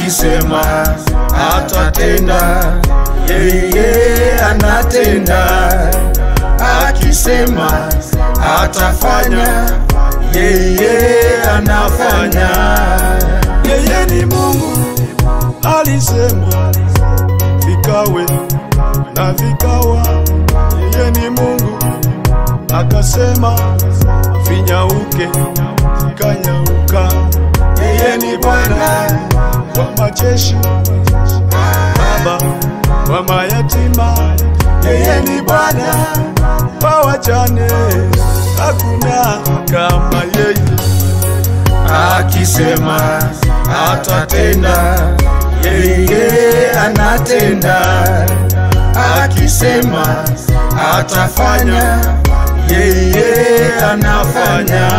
akisema atatenda, yeye anatenda. Akisema atafanya, yeye anafanya. Yeye ni Mungu, alisema vikawe na vikawa. Yeye ni Mungu, akasema vinyauke, vikanyauka. Yeye ni Bwana wa majeshi, Baba wa mayatima. Yeye ni Bwana wa wajane, hakuna kama yeye. akisema atatenda, yeye anatenda. Akisema atafanya, yeye anafanya.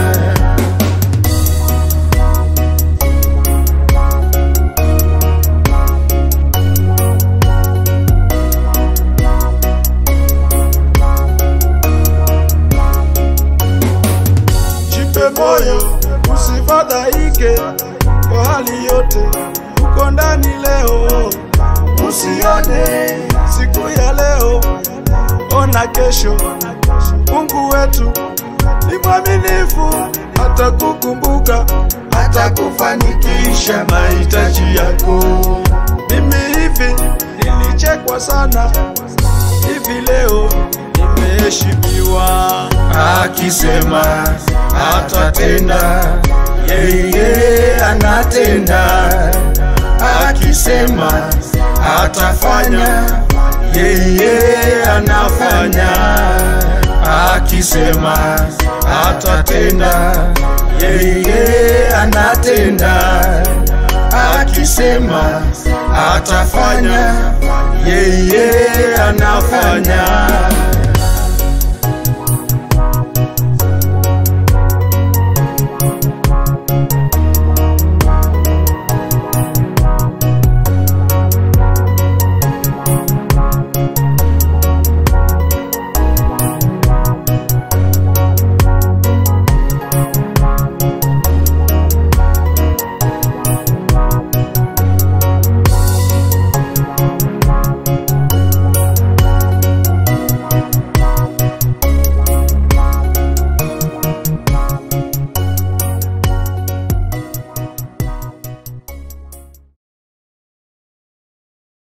Jipe moyo, usifadhaike kwa hali yote, uko ndani leo. Usione siku ya leo, ona kesho. Mungu wetu ni mwaminifu, atakukumbuka, atakufanikisha mahitaji yako. Mimi hivi nilichekwa sana, hivi leo nimeheshimiwa. akisema atatenda, yeye anatenda. Akisema atafanya, yeye anafanya. Akisema atatenda, yeye anatenda. Akisema atafanya, yeye anafanya.